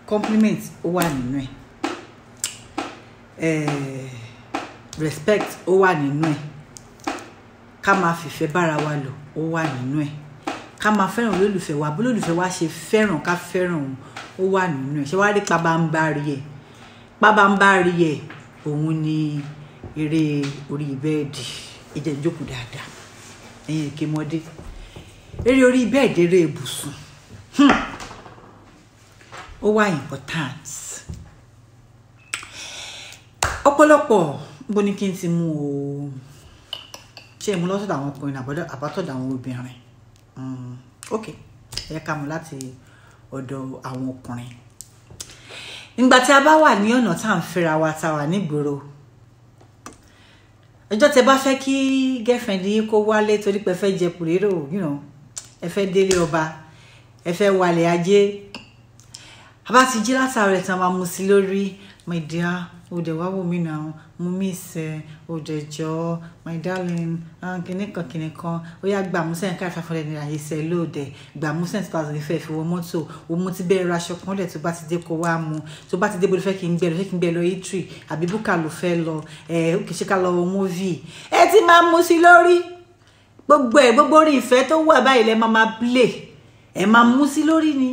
compliment ó wà nínú ẹ̀ eh, respect ó wà nínú ẹ̀ ká máa fìfẹ́ bára wa lò ó wà nínú ẹ̀ ká máa fẹ́ràn olólùfẹ́ wa bó olólùfẹ́ wa ṣe fẹ́ràn ká fẹ́ràn òun ó wà nínú ẹ̀ ṣé wàá rí pabambari ẹ̀ pabambari ẹ̀ òun ni eré orí bẹ́ẹ̀dì ẹ̀jẹ̀ ìjókòó dáadáa ẹ̀yin èké mọ́dé eré orí bẹ́ẹ̀dì eré ibùsùn hmm. ó wà important ọ̀pọ̀lọpọ̀ bó ní kí n ti mú o ṣé mo lọ́sọ̀dọ̀ àwọn ọkùnrin àbọ̀dọ̀ àbátọ̀dọ̀ àwọn obìnrin Mm, ok ẹ yẹ ká mú láti ọ̀dọ̀ àwọn ọkùnrin ìgbà tí a bá wà ní ọ̀nà tá à ń fẹ́ra wa tá a wà nígboro ọjọ́ tẹ bá fẹ́ kí girlfriend yín kó wálé torí pé ẹ fẹ́ jẹ pòlérò you know ẹ fẹ́ délé ọba ẹ fẹ́ wálé ajé a bá ti jí látàrí ẹ̀ tán máa mú sí lórí my dear o dẹ̀ wá wò mí náà mo miss ẹ o dẹ̀ jọ my darling ah, kìnní kan kìnní kan ó yá gbà mú sẹ́yìn káyọ̀ five hundred naira yìí sẹ́ lóòdẹ̀ gbà mú sẹ́yìn two thousand ìfẹ́ fi wọ mọ́tò o mo ti bẹ́ẹ̀ ra aṣọ kan lẹ̀ tó bá ti dé kó wá mu tó bá ti dé bó ló fẹ́ kí n gbẹ lọ fẹ́ kí n gbẹ lọ itri àbí búkà ló fẹ́ lọ ẹ ó kì í ṣe ká lọ wo movie ẹ ti máa mú sí lórí gbogbo ẹ gbogbo orí ìfẹ́ tó wà báyìí lẹ máa máa play ẹ máa mú sí lórí ni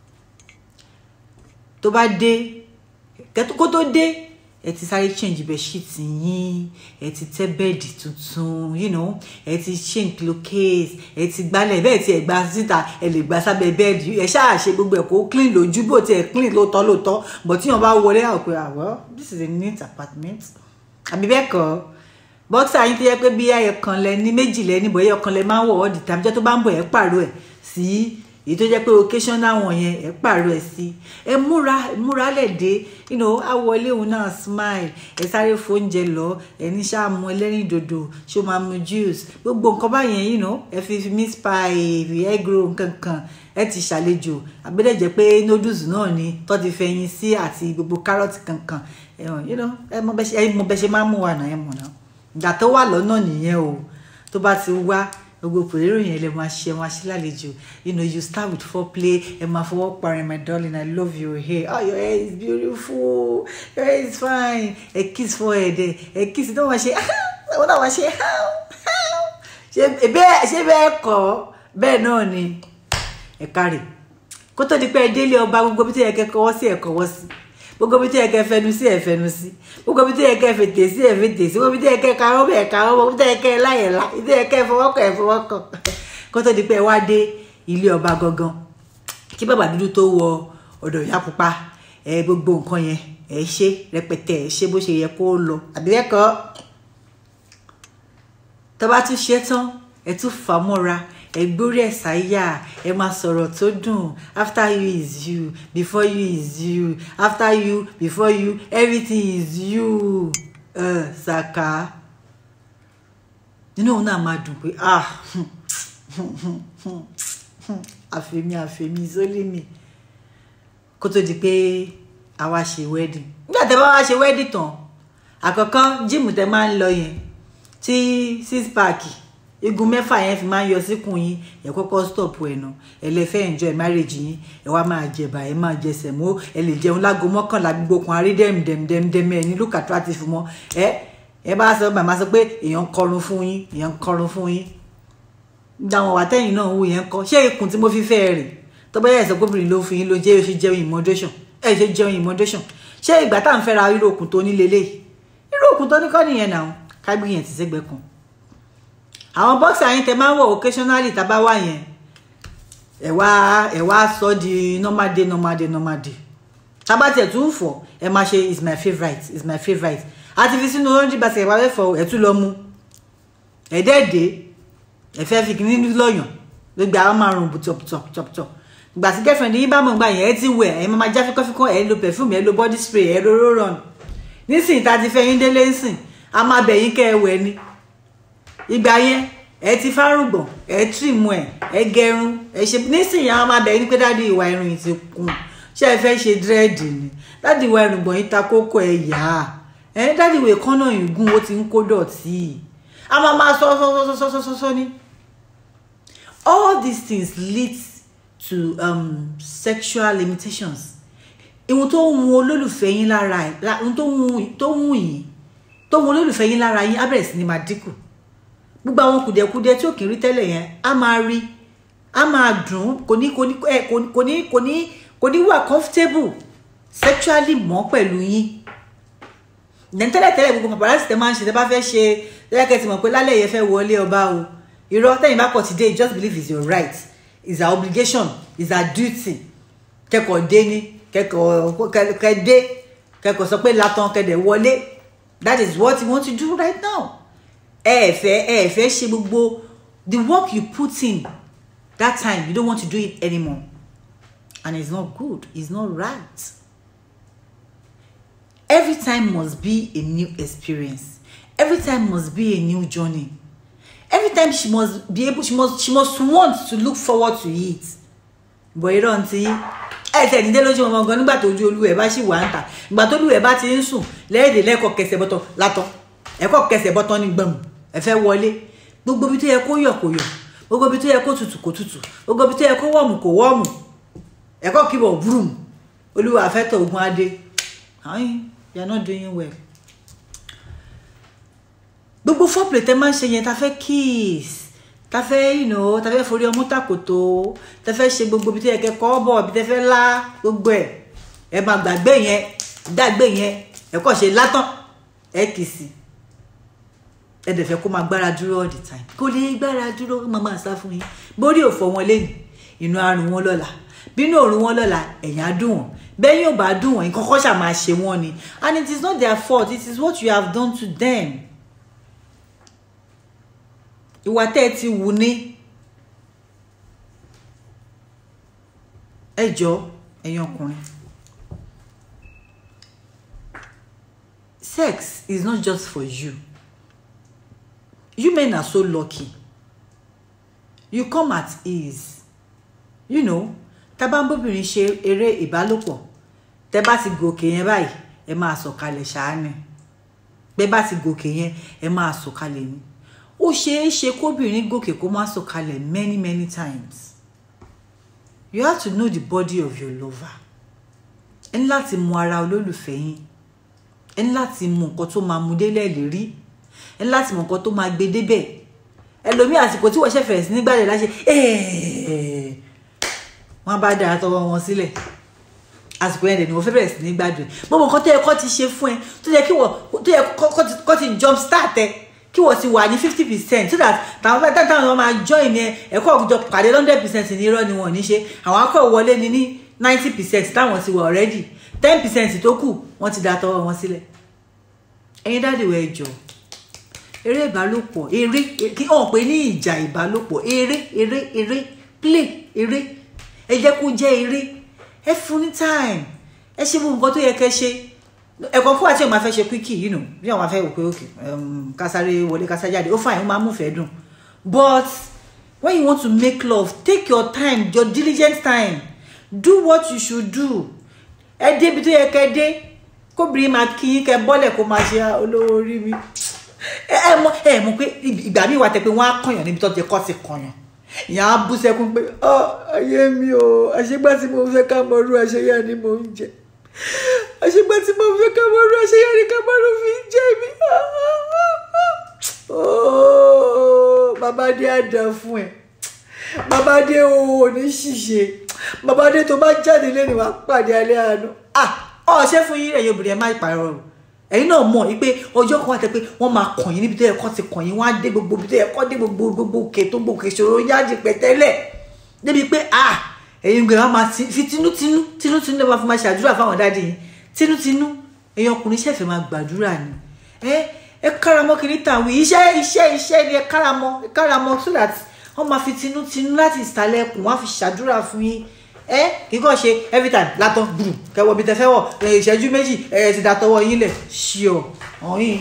tó bá dé kó tó dé ẹ ti sáré change bedsheet yín ẹ ti tẹ́ bẹ́ẹ̀dì tuntun you know ẹ ti change pillowcase ẹ ti gbálẹ̀ bẹ́ẹ̀ tí ẹ gba síta ẹ lè gba sábẹ́ bẹ́ẹ̀dì ẹ ṣáà ṣe gbogbo ẹ̀ kó clean lójú bó ti ẹ̀ clean lóòótọ́ lóòótọ́ but tí wọ́n bá wọlé àwọn pé ah well this is a neat apartment àbí bẹ́ẹ̀ kọ́ bọ́ksà yín tó yẹ pé bí ẹyọ kan lẹ ní méjì lẹ níbo ẹyọ kan lẹ máa ń wọ̀ ọ́ di tàbí jẹ́ tó bá ń bọ̀ ẹ̀ pààrọ̀ ẹ̀ sí èyí tó jẹ́ pé occasional wọn yẹn ẹ̀ pààrọ̀ ẹ̀ sí ẹ múra ẹ múra lẹ̀ dé you know á wọlé òun náà smile ẹ sáré fóúnjẹ lọ ẹ ní ṣáà mu ẹlẹ́rìn dòdò ṣó máa mu juice gbogbo nǹkan báyẹn you know ẹ fi fi meat pie egg roll kankan ẹ ti ṣàlejò àbẹ́dẹ̀jẹ́ pé noodles náà ni tó ti fẹ̀yìn sí àti gbogbo carrot kankan you know ẹ mọ bẹ́ ṣe máa ń mú wa náà ẹ mọ̀ náà ìgbà tó wà lọ́nà nìyẹn o tó bá ti wá gbogbo pèrèrò yẹn lè máa ṣe máa ṣe lálejò you know you start with foreplay ẹ máa fọwọ́ parí my darling i love your hair oh your hair is beautiful your hair is fine ẹ kiss forehead ẹ ẹ kiss náà máa ṣe ẹ náà máa ṣe ṣe bẹ́ẹ̀ kọ́ bẹ́ẹ̀ náà ni ẹ kárì kó tó di pé ẹ délé ọba gbogbo bí tó yẹ kẹ́ kọ́wọ́ sí ẹ kọ́wọ́ sí gbogbo bí tó yẹ kẹ́ fẹnu sí ẹ fẹnu sí gbogbo bí tó yẹ kẹ́ fètè sí ẹ fètè sí gbogbo bí tó yẹ kẹ́ karọ́ bẹ karọ́ gbogbo bí tó yẹ kẹ́ láyẹ lá bí tó yẹ kẹ́ fọwọ́kọ̀ ẹ fọwọ́kọ̀ kó tó di pé ẹ wá dé ilé ọba gangan kí bàbá dúdú tó wọ ọ̀dọ̀ ìyá pupa ẹ gbogbo nǹkan yẹn ẹ ṣe rẹpẹtẹ ẹ ṣe bó ṣe yẹ kó lọ àbí ẹkọ tó bá tún ṣe tán ẹ tún fà mọ́ra ẹ gbórí ẹ sáyà ẹ máa sọ̀rọ̀ tó dùn after you is you before you is you after you before you everything is you uh, Saka nínú òun náà máa dùn pé ah àfẹ̀mí àfẹ̀mí sólímì kó tó di pé àwa ṣe wedding nígbà tẹ́ bá wá ṣe wedding tán àkọ́kọ́ jíìmù tẹ́ máa ń lọ yẹn tí six pack igun mẹ́fà yẹn fi máa ń yọ síkùn yín ẹ kọ́kọ́ stop ẹ̀ nà ẹ lè fẹ́ enjoy marriage yín ẹ wá máa jẹ̀bà ẹ máa jẹ sẹ̀mó ẹ lè jẹun lágo mọ́kànlá gbogbo kan àrí dẹ́m dẹ́m dẹ́m dẹ́m ẹ ní look attractive mọ́ ẹ ẹ bá sọ màmá sọ pé èèyàn ń kọrun fún yín èèyàn ń kọrun fún yín dáwọn wà tẹ́yìn náà wò yẹn kọ́ ṣé ikùn tí mo fi fẹ́ rè tó bá yẹ ẹ̀sọ́ gómìnà ló fi yín ló jẹ́ ṣe jẹun in moderation ẹ ṣe jẹun in moderation ṣé ìgbà tá à ń fẹ́ra irú òkun tó ní lélẹ̀ irú òkun tó ní kọ́ nìyẹn náà kágbìyàn ti sẹ́gbẹ́ kan àwọn bọ́ksà yín tẹ máa ń wọ̀ occasionally tá a bá wà yẹn ẹ wá ẹ wá sọ di normal day normal day normal day tábà tiẹ̀ tún fọ̀ ẹ máa ṣe is my favourite is my favourite àti fi sínú oúnjẹ basket ìwà fẹ́ fọ ẹ tún lọ mú ẹ dẹ́ẹ̀dẹ́ ẹ fẹ́ fi kíní lọ́yàn gbogbo àwọn máa rùn bùtọ̀bùtọ̀bùtọ̀ ìgbà tí girlfriend yín bá mọ̀ gbà yẹn ẹ ti wẹ̀ ẹ máa já fíkọ́fíkọ́ ẹ lo perfume ẹ lo body spray ẹ lo roll on nísìnyí tá a ti fẹ́ yín délé ńsìn a máa bẹ̀ yín kẹ́ ẹ wẹ̀ ni ìgbà yẹn ẹ ti fárùgbọ̀n ẹ tìrìmù ẹ ẹ gẹrun ẹ ṣe nísìnyí àwọn máa bẹ̀ yín pé dáàdi ìwà irun yìí ti kún ṣé ẹ fẹ́ ṣe dírẹ́ẹ̀dì ni dáàdi ìwà irùngbọ̀n yìí ta kókó ẹ yá ẹ dáàdi ìwà ìkànnà yìí gún ó ti ń kó dọ̀tí a máa máa sọ sọ sọ sọ sọ sọ sọ ni all these things lead to um, sexual limitations ihun tó ń wun olólùfẹ́ yín lára ẹ̀ la- ihun tó ń wun- tó ń wun yín tó ń wun olólùfẹ́ yín lára yín á bẹ̀rẹ̀ sí ni máa dínkù gbogbo àwọn kùdìẹ̀kudiẹ tí ò kì í rí tẹ́lẹ̀ yẹn á máa rí á máa dùn ún, kò ní kò ní ẹ, kò ní kò ní kò ní kò ní wà comfortable sexually mọ́ pẹ̀lú yín then tẹ́lẹ̀ tẹ́lẹ̀ gbogbo paparazzi tẹ́ máa ń ṣe tẹ́ bá fẹ́ ṣe tẹ́lẹ̀kẹ́ ti mọ̀ pé lálẹ́ yẹn fẹ́ wọlé ọba o irọ́ tẹ́yìn bá kọ̀ ti dé just believe it's your right it's our obligation it's our duty kẹ́kọ̀ọ́ dé ní kẹ́kọ̀ọ́ kẹ́- kẹ́ dé kẹ́kọ̀ọ́ sọ pé látàn kẹ́dẹ̀ wọlé that is what you want to do right now ẹ ẹ fẹ́ ẹ ẹ fẹ́ ṣe gbogbo the work you put in that time you don't want to do it anymore and it's not good it's not right every time must be a new experience every time must be a new journey every time she must be able she must she must want to look forward to it bọ̀ irọ́ ntí ẹ tẹ̀ ní dé lójú ọmọ gan nígbà tó ojú olú ẹ̀ bá ṣì wà ń tà ìgbà tó olú ẹ̀ bá ti ń sùn lẹ́ẹ̀dẹ̀ lẹ́kọ̀ọ́ kẹsẹ̀ bọ́tọ̀ látọ̀ ẹ̀kọ́ kẹsẹ̀ bọ́tọ̀ ní gbọ̀m ẹ fẹ́ wọlé gbogbo ibi tó yẹ kó yọ̀ kó yọ̀ gbogbo ibi tó yẹ kó tutù kó tutù gbogbo ibi tó yẹ kó wọ̀mù kó wọ̀mù ẹ̀kọ́ kíbọ̀ búrùm olúwa àfẹ́tọ̀ ogun adé ayin you are not doing well gbogbo foreplay tẹ máa ń ṣe yẹn ta fẹ́ kiss ta fẹ́ you know ta fẹ́ forí ọmú tàkòtò ta fẹ́ ṣe gbogbo ibi tó yẹ kẹ́ kọ́ bọ̀ ibi tẹ fẹ́ lá gbogbo ẹ̀ ẹ máa gbàgbé yẹn gbàgbé yẹn ẹ kọ́ ṣe látàn ẹ kì í sí ẹ dẹ̀ fẹ́ kó máa gbára dúró all the time kó lè gbára dúró kó máa máa sá fún yín bórí òfò wọn lẹ́nu inú àrùn wọn lọ́la bínú òrùn wọn lọ́la ẹ̀yìn á dùn wọ́n bẹ́ẹ̀ yóò bá dùn wọ́n nǹkan kọ́ ṣà máa ṣe wọ́n ni and it is not their fault it is what you have done to them ìwà tẹ́ ẹ ti wù ní ẹ jọ ẹ̀yin ọkùnrin sex is not just for you you men are so lucky you come at ease you know tábàbóbìnrin ṣe eré ìbálòpọ̀ tẹ́ bá ti gòkè yẹn báyìí ẹ máa sọ̀kalẹ̀ ṣáánì bẹ́ bá ti gòkè yẹn ẹ máa sọ̀kalẹ̀ ni ó ṣeé ṣe kóbìnrin gòkè kó má sọ̀kalẹ̀ many many times you have to know the body of your lover ẹ ní láti mọ ara olólùfẹ́ yín ẹ ní láti mọ nǹkan tó máa mú délẹ̀ lérí ẹ ní láti mọ nǹkan tó máa gbé débẹ̀ ẹlòmíì àsìkò tí wọ́n ṣe fẹ̀rẹ̀ sí nígbà rẹ̀ láṣẹ wọ́n bá dára tọwọ́ wọn sílẹ̀ àsìkò yẹn dẹ̀ ni wọ́n fẹ́ bẹ̀rẹ̀ sí ní gbádùn gbogbo nǹkan tó yẹ kó ti ṣe fún ẹ tó yẹ kí wọ́n tó yẹ kó ti jump start ẹ kí wọ́n ti wà ní fifty percent so that táwọn fẹ́ táwọn ọmọ máa join ẹ ẹ̀kọ́ òkùnjọ pàdé hundred percent ní irọ́ ni wọ́n ní ṣe àwọn akọ̀ wọlé ní ní ninety percent táwọn ti wà already ten percent tó kù wọ́n ti da tọwọ́ wọn sílẹ̀ ẹ̀yin dáàdì wọ ẹjọ́ eré ìbálòpọ̀ eré kí hàn pé ní ìjà ìbálòpọ̀ eré eré eré play eré ẹ jẹ́ kó jẹ́ eré ẹ fún ní time ẹ ṣe gbogbo nǹkan tó yẹ kẹ́ ṣe ẹ̀kọ́ fún àti ìmọ̀ afẹ́ ṣe quickie yìí nù bí àwọn afẹ́ wò pé òkè kásáré wọlé kásá jáde ó fàyè ó máa mú fẹ́ dùn but when you want to make love take your time your diligent time do what you should do ẹ débi tó yẹ kẹ́ dé kóbìnrin máa kí yín kẹ́ bọ́lẹ̀ kó máa ṣe olówó orí mi ẹ mọ̀ ẹ mọ̀ pé ìgbà míì wà tẹ́ pé wọ́n á kọ̀yàn níbi tó ti kọ́ ti kọ̀yàn ìyá á bú sẹ́kún pé ọ ayé mi o àṣegbá tí mo fẹ́ ká mọ irú àṣeyá ni mo ń jẹ àṣegbá tí mo fẹ́ ká mọ irú àṣeyá ni ká mọ irú fi ń jẹ mi babadé á dà fún ẹ babadé o ò ní ṣìṣe babadé tó bá jáde lẹ́nu wàá pàdé alẹ́ àánú ọ ṣe fún yín ẹ̀yin obìnrin ẹ má pààrọ̀ o ẹ̀yin náà mọ̀ wípé ọjọ́ kan wà tẹ́ pé wọ́n máa kàn yín níbi tó yẹ kó ti kàn yín wọ́n á dé gbogbo ibi tó yẹ kó dé gbogbo gbogbo òkè tó gbogbo òkè ìṣòro yáàjì pẹ̀tẹ́lẹ̀ débi pé ah ẹ̀yin gbé wọn máa fi tinútinú tinútinú lọ́wọ́ fi máa ṣàdúrà fáwọn dáàdì yín tinútinú ẹ̀yin ọkùnrin ṣẹ̀fẹ̀ máa gbàdúrà ni ẹ ẹ káramọ́ kiri tàwí iṣẹ́ iṣẹ́ iṣẹ́ ni ẹ káramọ́ ẹ káramọ́ so that wọ́n máa fi tinútinú láti ìsàlẹ̀ ẹkùn wọ́n á fi ṣàdúrà fún yín ẹ kì í kàn ṣe every time látọ gbùrù kẹwọ bí tẹfẹ wọ ìṣẹ́jú méjì ẹ ti da tọwọ́ yín lẹ̀ ṣíọ ọyìn.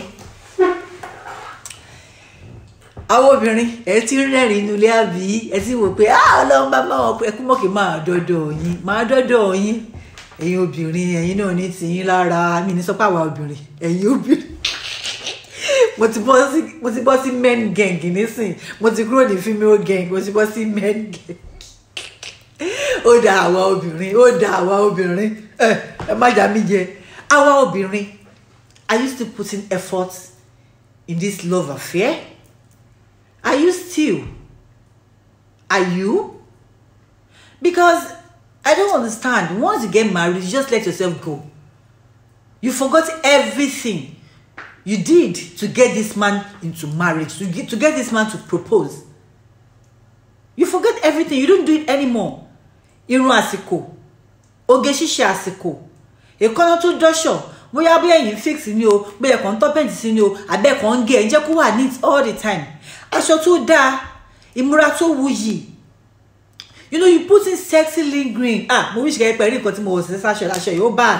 àwọn obìnrin ẹ ti rẹ́rìn inú ilé àbí ẹ ti wò pé ọlọ́run bá máa wọ pé ẹkú mọ̀kì máa dọ́dọ̀ yín máa dọ́dọ̀ yín ẹ̀yin obìnrin ẹ̀yin náà ní tìyín lára mi ní sọ́pọ̀ àwa obìnrin ẹ̀yin obìnrin mo ti bọ́ sí mo ti bọ́ sí men gang nísìn mo ti kúrò ní female gang mo ti bọ́ sí men gang ó da àwa obìnrin ó da àwa obìnrin ẹ ẹ má jà mí jẹ àwa obìnrin are you still putting effort in this love affair are you still are you because i don't understand once you get married you just let yourself go you forgot everything you did to get this man into marriage to get to get this man to propose you forget everything you don't do it anymore irun àsìkò oge ṣíṣe àsìkò èkánná tó dọ́ṣọ̀ bóyá bí ẹ̀yìn fix ni o bóyá kàn ń tọ́ pẹ́ǹtì sí ni o àbẹ́ kàn ń gé ẹ̀ ń jẹ́ kó wà neat all the time aṣọ tó dáa ìmúra tó wuyì you know you put in sexy lingering ah mo wish kẹ́ ẹ pẹ̀lú nǹkan tí mo wọ̀ sí sáṣọ aṣọ yìí ó bad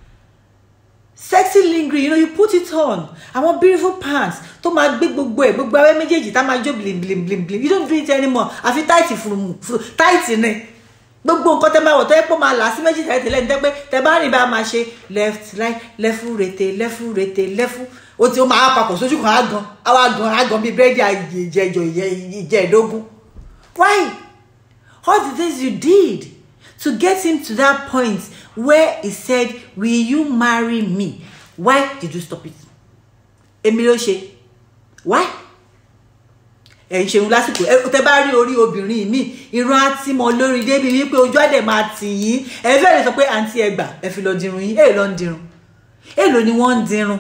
sexy lingering you know you put it on àwọn beautiful pants tó máa gbé gbogbo ẹ̀ gbogbo abẹ́ méjèèjì tá máa jó blim blim blim blim you don't do it anymore àfi táìtì fún táìtì ni gbogbo nǹkan tẹ máa wọ̀ tó yẹ pé máa là sí méjì tẹ́lẹ̀ tẹ́lẹ̀ ní tẹ́ pé tẹ bá rìn bá máa ṣe left right lẹ́fù rete lẹ́fù rete lẹ́fù ó ti ó máa papọ̀ sójú kan àgàn àwọn àgàn àgàn bíi bírèdì ìjẹjọ ìjẹẹdógún why all the things you did to get him to that point where he said will you marry me why did you stop it èmi ló ṣe why ẹ̀ ń ṣeun lásìkò ẹ tẹ bá rí orí obìnrin mi irun àti mọ lórí débi wípé ojú àdẹ máa tì yín ẹ fẹ́ lè sọ pé àǹtí ẹ gbà ẹ fi lọ dirun yín èèlò ń dirun èèlò ni wọ́n ń dirun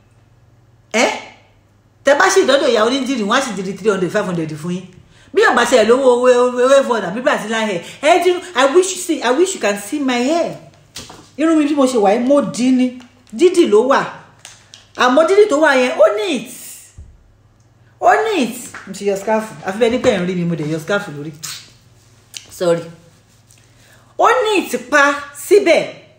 ẹ tẹ bá ṣe ìdọ́dọ̀ ìyàwó ní dìrì wọ́n á sì dìrì three hundred five hundred fún yín bí ọba ṣe ẹ lówó owó owó fọdà bí brazilian hair ẹ dirun i wish you see i wish you can see my hair irun mi bí mo ṣe wà yìí mo dì ní dídì ló wà àmọ́ dídì tó wà yẹn ó neat ó neat mo ti yọ scarf àfi bẹ́ẹ̀ nípa ẹ̀ ń rí mi mo dẹ̀ yọ scarf lórí sorry ó neat pa síbẹ̀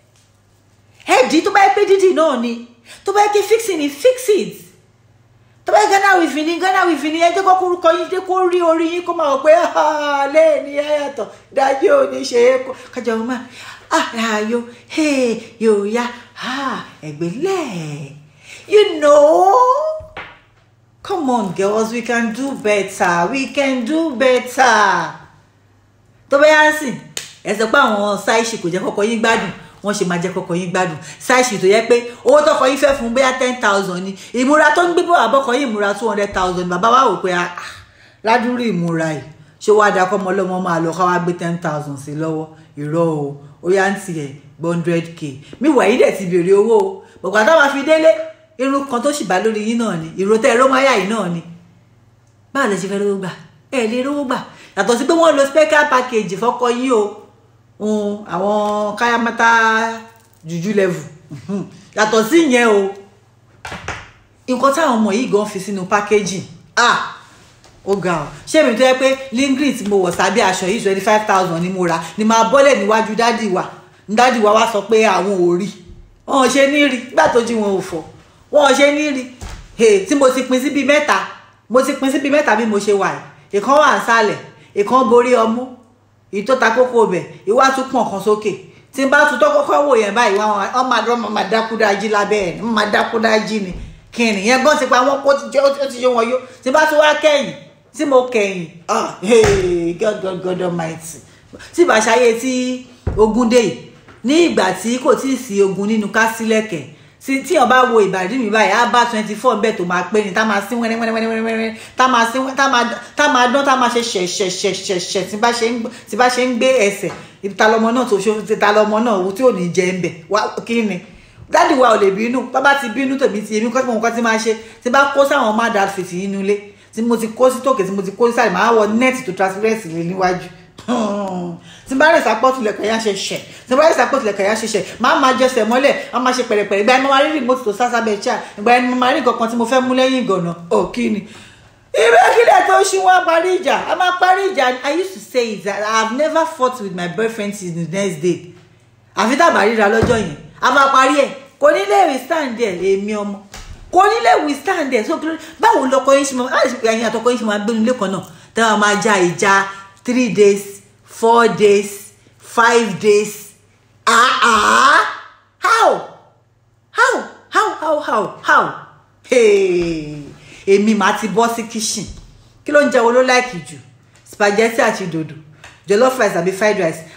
ẹ̀dí tó bá yẹ pé dídì náà ni tó bá yẹ kí fixing ni fix it tó bá yẹ Ghana wìfì ni Ghana wìfì ni ẹ jẹ́ kó kúrúkọ yín dé kó rí orí yín kó máa wọ pé lẹ́ẹ̀ni ẹ yàtọ̀ dájú ò ní ṣe é kó kájà wọn máa àyò yóò yá ẹgbẹ́ lẹ́ẹ̀ you know. Come on, girls, we can do better. We can do better. Tó bá yá sí, ẹ sọ pé àwọn ṣáìṣì kò jẹ́ kọ́kọ́ yín gbádùn, wọ́n ṣe máa jẹ́ kọ́kọ́ yín gbádùn. Ṣáìṣì tó yẹ pé owó tọkọ yín fẹ́ fún bóyá ten thousand ni. Ìmúra tó ń gbé bọ̀ àbọ̀kọ yín ìmúra two hundred thousand. Bàbá wa wò pé ládùúrú ìmúra yìí. Ṣé wàá da kọ́ ọmọ ọlọ́mọ máa lọ ká wá gbé ten thousand sí lọ́wọ́? Irọ́ o, ó yá ń tiẹ̀ hundred k. Mi wà yí dẹ̀ ti béèrè owó o. Bọ̀gbà táwọn fi délé irun kan tó sì bá lórí yín náà ni ìrotẹ́ ẹ̀rọ máyà yìí náà ni báwo lè ṣe fẹ́ rówó gbà ẹ lè rówó gbà yàtọ̀ sí pé wọ́n lo special package fọ́kọ yín o àwọn káyámátá jùjú level yàtọ̀ sí ìyẹn o nǹkan táwọn ọmọ yìí gan fi sínú packaging ah ó ga ọ ṣé èmi tó yẹ pé lingrin tí mo wọ̀ sábẹ́ aṣọ yìí twenty five thousand ni mo rà ni máa bọ́lẹ̀ níwájú dádì wa dádì wa wá sọ pé àwọn ò rí wọn ò ṣe ní rí nígbà tó jí wọn ò fọ̀ wọn ò ṣe ní rí he tí mo ti pín sí bíi mẹ́ta mo ti pín sí bíi mẹ́ta bí mo ṣe wà yìí ìkan wà nsàlẹ̀ ìkan borí ọmú èyí tó ta kókó bẹ̀ ìwà tún pọ̀n kan sókè tí n bá tún tọ́ kọ́kọ́ wò yẹn báyìí wọ́n máa dán máa dákúdájí lábẹ́ ẹ̀ wọ́n máa dákúdájí ni kìnìún yẹn gbọ́n ti pa wọ́n kó ó ti yé wọn yó tí n bá tún wá kẹ́yìn tí mo kẹ́yìn ah God God God Almighty tí ìbáṣayé tí ogun dé yìí ní ìgbà tí kò tí ì sí ogun nínú kásílẹ̀kẹ̀ tí tíyàn bá wo ìbàdí mi báyìí á bá twenty four bẹ́ẹ̀ tó máa pé ni tá máa sín wẹ́rẹ́ wẹ́rẹ́ wẹ́rẹ́ wẹ́rẹ́ tá máa sín tá máa tá máa dán tá máa ṣe ṣẹ̀ṣẹ̀ṣẹ̀ṣẹ̀ tí bá ṣe ń tí bá ṣe ń gbé ẹsẹ̀ ìta lọmọ náà tó ṣe ìta lọmọ náà tí ò ní jẹ ń bẹ̀ wá kí ni dáàdì wa ò lè bínú tó bá ti bínú tèmi ti èmi kọ́sí mo nǹkan tí máa ṣe tí bá kó sáwọn má dá fèsì inú ilé tí mo ti kó sí tòkè tí mo ti kó sí sàlẹ̀ máa wọ nẹ́ẹ̀tì tó transparency lé níwájú tí n bá rìn sápọ́tù lẹ̀kẹ̀ yá ṣe ṣẹ̀ tí n bá rìn sápọ́tù lẹ̀kẹ̀ yá ṣe ṣẹ̀ máa máa jẹsẹ̀ mọ́lẹ̀ máa máa ṣe pẹ̀rẹ̀pẹ̀rẹ̀ ìgbà ẹni mo máa rí rìmọ́tì tó sá sábẹ́ chair ìgbà ẹni mo máa rí nǹkan kan tí mo fẹ́ mú lẹ́yìn ìgànnà ò kí ni. ìwé kílẹ̀ tó ṣí wọn parí ìjà a máa parí ìjà I used to say it that I have never fought with my boyfriend till the next day àfi tàbá ríra lọ́jọ́ yẹn a máa parí ẹ̀ kò ní lè withstand ẹ̀ èmi ọmọ kò ní lè withstand ẹ̀ so báwo lọkọ yín ṣe máa ẹ̀yin àtọkọ yín ṣe máa gbénu lẹ́kọ̀ọ́ náà tẹ́wọ̀n máa ja ìjà three days four days five days ah ah how how how how how how èmi máa ti bọ́ sí kitchen kí ló ń jẹ́ wo ló láìkì jù spaghetti àti dòdò jollof rice àbí fried rice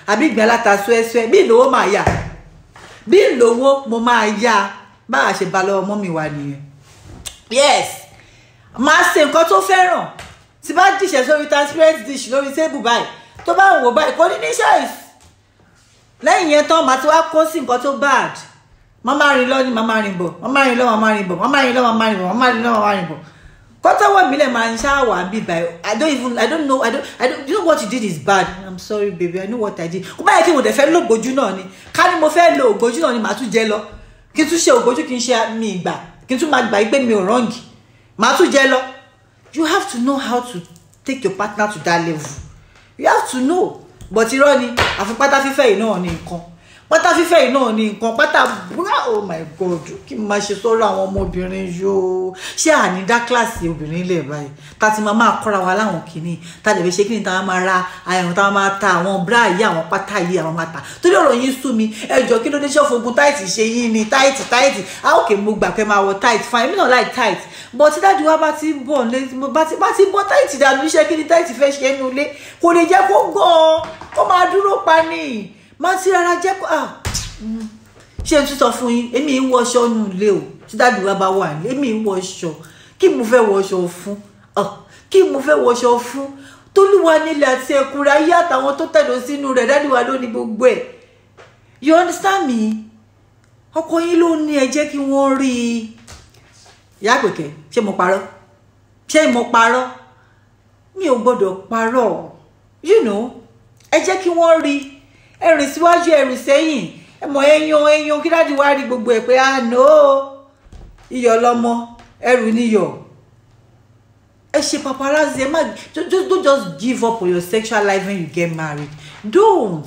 àbí ìgbín aláta ṣúẹ́ṣúẹ́ bí ìlówó máa yà bí ìlówó mo máa yá bá a ṣe bá lọ́wọ́ mọ́mì wa nìyẹn yes máa ṣe nǹkan tó fẹ́ràn tí bá dìṣẹ́ sórí transparent dish lórí tébù báyìí tó bá ń wò báyìí kò ní ní choice lẹ́yìn yẹn tán màá ti wá kó sí nǹkan tó bad màmá rìn lọ ní màmá rìn bọ̀ màmá rìn lọ màmá rìn bọ̀ màmá rìn lọ màmá rìn bọ̀ màmá rìn lọ màmá rìn bọ̀ kọ́tọ́wọ́ mi lẹ̀ máa ń ṣáàwà bí báyìí i don't even i don't know i don't i don't you know what you did is bad i'm sorry baby i know what i did kó báyìí kí mo dẹ̀ fẹ́ lo ògbójú náà ni ká ní mo fẹ́ lo ògbójú náà ni màá tún jẹ lọ kí n tún ṣe ògbójú kí n ṣe mi ìgbà kí n tún máa gbà pé mi ò rọ́ǹgì màá tún jẹ lọ you have to know how to take your partner to that level you have to know but irọ́ ni àfi pátá fífẹ́ yìí náà ní nǹkan pátá fífẹ́ yìí náà ní nǹkan pátá búrá oh my god kí n máa ṣe sọ́rọ̀ àwọn ọmọbìnrin yóò ṣé àní dá kíláàsì obìnrin lẹ̀ báyìí tá ti máa máa kọ́ra wa láwọn kìíní tá lè fi ṣe kíni tá máa ra àyẹ̀wò tá máa ta àwọn búrá yìí àwọn pátá yìí àwọn máa ta torí ọ̀rọ̀ yín sú mi ẹjọ́ kí ló dé ṣọ́fọ̀gùn táìtì ṣe yín ni táìtì táìtì a ó kè mo gbà pé máa wọ táìtì fine èmi náà like táìtì but tí dájú wa bá ti bọ̀ bá ti bá ti bọ́ táìtì dànù iṣẹ́ kí ni táìtì fẹ́ ṣe é nulẹ̀ kò lè jẹ́ kó gan-an kó máa dúró pa ni máa ti rárá jẹ́ kó ṣé n tún sọ fún yín èmi ń wọṣọ nù ilé o tí dáàdì wa bá wà ní èmi ń wọṣọ kí mo fẹ́ wọṣọ fún kí mo fẹ́ wọṣọ fún tólúwa nílẹ̀ àti ẹ̀kúnrẹ́ ayé àtàwọn tó tẹ̀dọ̀ sínú rẹ̀ dáàdì wa ló ní gbogbo ẹ̀ you understand me ọkọ yín ló ní ẹ jẹ́ kí wọ́n rí i ìyá àpèkẹ́ ṣé mo parọ́ ṣé mo parọ́ mi ò gbọ́dọ̀ parọ́ you know ẹ jẹ́ kí wọ́n rí i ẹrìn síwájú ẹrìn sẹ́yìn ẹ mọ̀ ẹyan ẹyan kí dáàdi wá rí gbogbo ẹ̀ pé ah no iyọ̀ lọmọ ẹrù níyọ̀ ẹ ṣe paparazzi ẹ má just don't just give up on your sexual life when you get married don't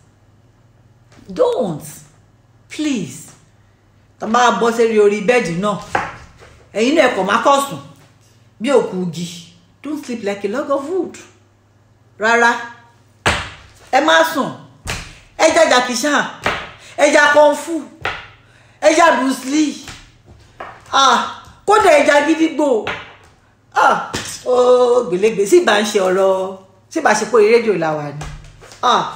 don't please tá a bá bọ́ sẹ́rí orí bẹ́ẹ̀dì náà ẹ̀yin náà ẹ̀kọ́ má kọ̀ sùn bí òkú igi don't sleep like a log of wood rárá ẹ má sùn ẹja jàkíṣà ẹja kọńfù ẹja bruce lee ah kódà ẹja gídígbò ah ó gbèlégbè sí ìbá ń ṣe ọ̀rọ̀ sí ìbá ṣe pé orí rédíò làwà ni ah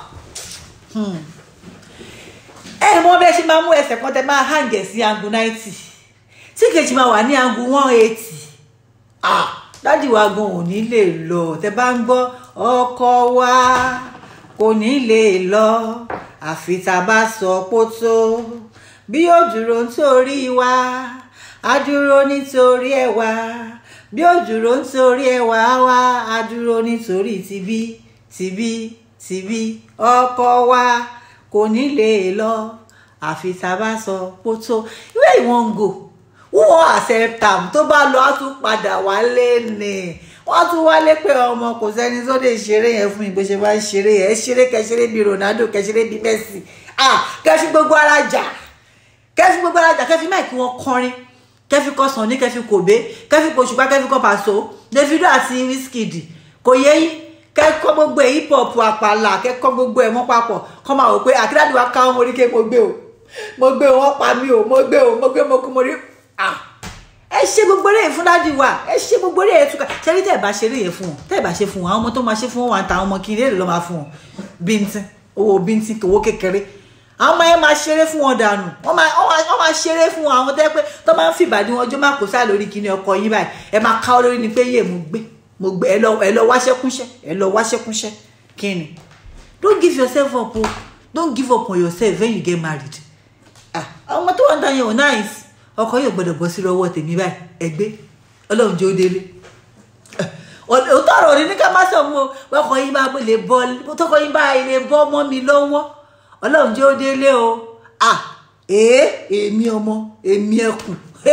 ẹ mọ bẹ́ẹ̀ ṣe máa mú ẹsẹ̀ kan tẹ máa hàǹgẹ̀ sí angu ninety tí kejì máa wà ní angu one eighty ah dádì wa gan ò ní lè lọ tẹ bá ń gbọ́ ọkọ wa kò ní lè lọ àfi tá a bá sọ pótó bí ó dúró nítorí wa á dúró nítorí ẹ wá bí ó dúró nítorí ẹ wá wá á dúró nítorí tibí tibí tibí ọkọ wa kò ní lè lọ àfi tá a bá sọ pótó ìwé ìwọ̀n ń gò wọ́n accept am tó bá lọ á tún padà wálé ni wọ́n tún wálé pé ọmọ kò sẹ́ni tó lè ṣeré yẹn fún ìgbésẹ̀ bá ń ṣeré yẹn ẹ ṣeré kẹṣeré bíi Ronaldo kẹṣeré bíi Messi ah kẹfí gbogbo ara jà kẹfí gbogbo ara jà kẹfí máìkì wọn kọrin kẹfí kọ Sunny kẹfí Kòbé kẹfí kọ Òṣùpá kẹfí kọ Paso Davido àti Wizkid kò yẹ yín kẹkọ gbogbo ẹ hip hop àpàlà kẹkọ gbogbo ẹ mọ papọ̀ kọ máa wò pé àkídáàdì wa ká ọmọ oríkè mo gbé o mo gbé o wọ́n pa mí o mo gbé o mo gbé mo kú mo rí ah ẹ ṣe gbogbo eré fún dádì wa ẹ ṣe gbogbo eré yẹn túká ṣẹlí tẹ ẹ bá ṣe eré yẹn fún wọn tẹ ẹ bá ṣe fún wọn àwọn ọmọ tó máa ṣe fún wọn wà ń ta àwọn ọmọ kí n lè lọ máa fún wọn bíntín owó bíntín owó kékeré àwọn ọmọ yẹn máa ṣeré fún wọn dànù wọn máa wọn máa ṣeré fún wọn àwọn tẹ pé tó máa ń fìbàdí wọn ọjọ́ máa kó sáà lórí kíní ọkọ yín báyìí ẹ máa ká ọ lórí ni pé yé mo gbé mo gbé ẹ lọ ẹ lọ wáṣẹkúnṣẹ ẹ lọ wáṣẹkúnṣẹ kíni don't give yourself up o don't give up on yourself when you get married ah àwọn ọmọ tó wà ń ta yẹn ò nice ọkọ yóò gbọ́dọ̀ bọ́ sí lọ́wọ́ tèmi báyìí ẹgbẹ́ Ọlọ́run jẹ́ ó délé òótọ́ ọ̀rọ̀ ní ká má sọ mọ́ ọkọ yín bá lè bọ́ tọkọ yín bá lè bọ́ mọ́ mi lọ́wọ́ Ọlọ́run jẹ́ ó délé o à èé èmi ọmọ èmi ẹkùn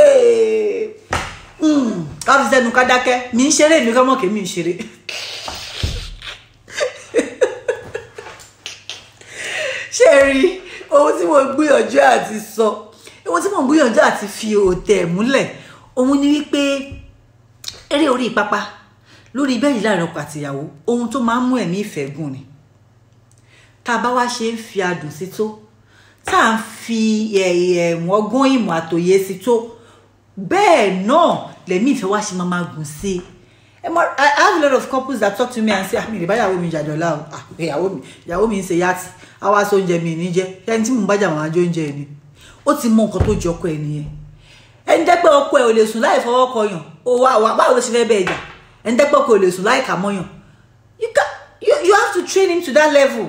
káfí sẹ́nu ká dákẹ́ mi ń ṣeré mi kọ́mọ̀ kí mi ń ṣeré. ṣé rí ohun tí mo gbìyànjú àti sọ ohun tí mo gbìyànjú àti fi òtẹ̀ múlẹ̀ òun ni wípé eré orí pápá lórí bẹ́ẹ̀ni láàrin ọkọ àtìyàwó ohun tó máa ń mú ẹ̀mí ìfẹ́ gùn ni tá a bá wá ṣe ń fi adùn sí tó tá à ń fi ọgbọ́n ìmọ̀ àtòyé sí tó bẹ́ẹ̀ náà lẹ́mí ìfẹ́ wá ṣe máa máa gùn sí i ẹ mọ I have a lot of couples that talk to me and say ah mi lè bá ìyàwó mi jàdọ̀lá o ah ìyàwó mi ìyàwó mi ń ṣe yàtì àwa aṣọ oúnjẹ mi ní jẹ ẹni tí mò ń bájà wọn àjọ oúnjẹ ni ó ti mọ nǹkan tó jọ ọkọ ẹ nìyẹn ẹni dẹ́pẹ́ ọkọ ẹ ò lè sùn láì fọwọ́ kọyàn ó wá wá báwo ló ṣe fẹ́ bẹ́ẹ̀ jà ẹni dẹ́pẹ́ ọkọ ẹ ò lè sùn láì kà mọ́yàn you can you, you have to train him to that level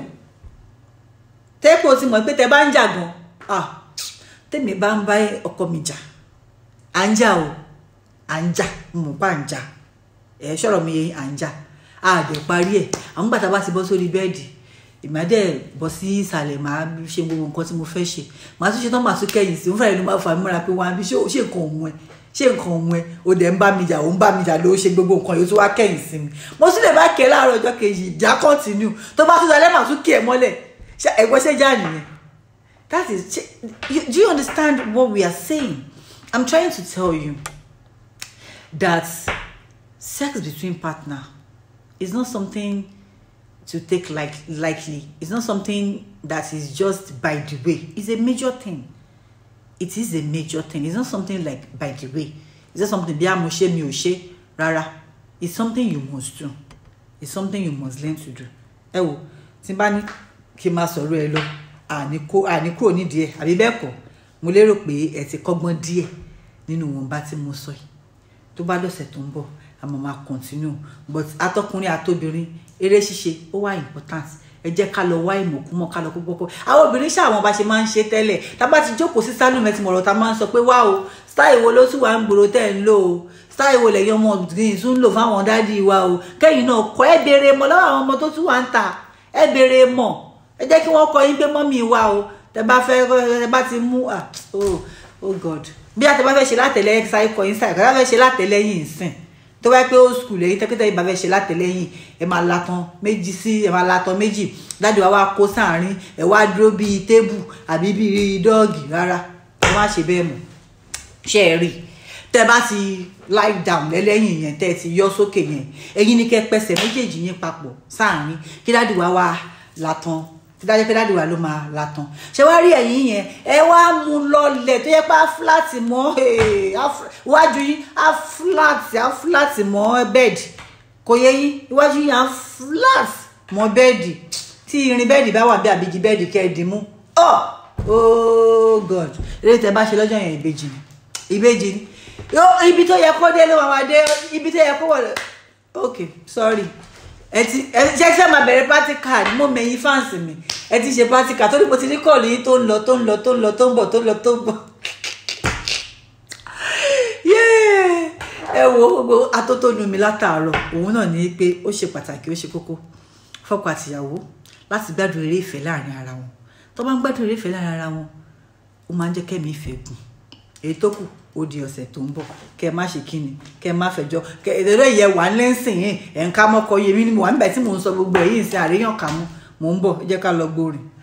tẹ́pọ̀ ti mọ̀ pé tẹ bá ń jà gan ah tèmi bá ń bá ọkọ mi jà à ń jà o à ń jà mo bá ń jà ẹ ṣọ̀rọ̀ mi yẹn à ń jà a dẹ̀ parí ẹ̀ àwọn gbàtà bá ti bọ́ sórí bẹ́ẹ̀dì ìmọ̀dẹ́ bọ́ sí ìsàlẹ̀ máa ṣe gbogbo nǹkan tí mo fẹ́ ṣe màá tún ṣe tán màá tún kẹ́yìn sí mo fẹ́rẹ̀ ló máa fà mí mọ́ra pé wọ́n á bí ṣé ṣé nǹkan òun ẹ̀ ṣé nǹkan òun ẹ̀ o dẹ̀ ń bá mi jà o ń bá mi jà ló ṣe gbogbo nǹkan yóò tún wá kẹ́yìn sí mi mo sì lè bá kẹ́ láàárọ̀ ọjọ́ kejì ìjà kọ́ntínú tó bá tún dalẹ́ màá tún kí ẹ mọ́lẹ̀ ṣe ẹ̀gbọ́n ṣe já nìyẹn that is you, do you understand what we are saying i'm trying to tell you that sex between partner is not something to take like lightly it's not something that is just by the way it's a major thing it is a major thing it's not something like by the way it's not something bí a mo ṣe mi ò ṣe rárá it's something you must do it's something you must learn to do ẹ wo tí n bá ní kí n máa sọ̀rọ̀ ẹ lọ àní kó àní kúrò nídìí ẹ àbí bẹ́ẹ̀ kọ́ mo lérò pé ẹ ti kọ́gbọ́n díẹ̀ nínú ìwọ̀nba tí mo sọ yìí tó bá lọ́sẹ̀ tó ń bọ̀ àmọ́ máa continue but atọ́kùnrin àtobìnrin eré ṣíṣe ó wà important ẹ jẹ́ ká lọ wá ìmọ̀kúmọ̀ ká lọ kó gbọ́kọ́ àwọn obìnrin ṣàwọn bá ṣe máa ń ṣe tẹ́lẹ̀ tábà ti jókòó sí sálùmẹ̀ tí mọ̀rọ̀ ta máa ń sọ pé wá o style wo ló tún wà ń gbòòrò tẹ́ ń lò o style wo lẹ́yìn ọmọ ọ̀gbìn tún ń lò fáwọn dádì wa o kẹ́yìn náà kọ́ ẹ béèrè mọ̀ lọ́wọ́ àwọn ọmọ tó tún wà ń ta ẹ béèrè mọ̀ ẹ jẹ́ kí wọ́n kọ́ yín pé mọ́mì wa o tẹ bá fẹ́ tẹ bá ti mú ah oh oh god bí a tẹ bá fẹ́ ṣe látẹ̀lẹ́yìn sáyé kọ́ yín sáyé kọ́ bá fẹ́ ṣe látẹ̀lẹ́yìn sìn tó bá pé old school èyí tẹ́kítẹ́ ìbá fẹ́ ṣe látẹ̀lẹ́yìn ẹ máa latan méjì sí ẹ máa latan méjì dájú wa wá kó sáàrin ẹ wá dúró bíi tébù àbí bíi dọ́ọ̀gì rárá ẹ má ṣe bẹ́ẹ̀ mọ̀ ṣe é rí tẹ bá ti lie down lẹ́lẹ́yìn yẹn tẹ́ ẹ ti yọ sókè yẹn ẹ̀yin ni kẹ́ pẹsẹ̀ méjèèjì yín papọ̀ sáàrin kí dájú wa wá latan tí dájú pé dájú wa ló máa latan ṣé wá rí ẹ̀yin yẹn ẹ wá mú lọlẹ̀ tó yẹ pé á fúláàtì mọ́ iwájú yín á fúláàtì á fúláàtì mọ́ bẹ́ẹ̀dì kò yẹ yín iwájú yín á fúláàtì mọ́ bẹ́ẹ̀dì tí irin bẹ́ẹ̀dì bá wà bí àbíjì bẹ́ẹ̀dì kẹ́ ẹ dì mú oh oh god eré tẹ bá ṣe lọ́jọ́ yẹn ìbejì ni ìbejì ni ibi tó yẹ kó dé ló máa dé ibi tó yẹ kó wọ̀ ok sorry ẹ ti ẹ ṣe ṣe máa bẹ̀rẹ̀ practical ni mo mẹ̀yìn fáǹsì mi ẹ ti ṣe practical tó ní mo ti ní kọ́ọ̀lù yìí tó ń lọ tó ń lọ tó ń lọ tó ń bọ̀ tó ń lọ tó ń bọ̀ ẹ wo gbogbo atótónu mi látàárọ̀ òun náà ní pé ó ṣe pàtàkì ó ṣe kókó fọ́kọ àtìyàwó láti gbádùn eré ìfẹ́ láàrin ara wọn tó bá ń gbádùn eré ìfẹ́ láàrin ara wọn ó máa ń jẹ́ kẹ́mi ìfẹ́ gùn èyí tó kù ó di ọ̀sẹ̀ tó ń bọ̀ kẹ́ ẹ má ṣe kíni kẹ́ ẹ má fẹjọ́ kẹ́ ẹ ẹ̀rọ ìyẹn wà lẹ́sìn yìí ẹ̀ ń ká mọ́kọ yẹmi ni mo wà nígbà tí mò ń sọ gbogbo ẹ̀yìn sí àríyàn kà mú mò ń bọ̀ ẹ jẹ́ ká lọ gbórin.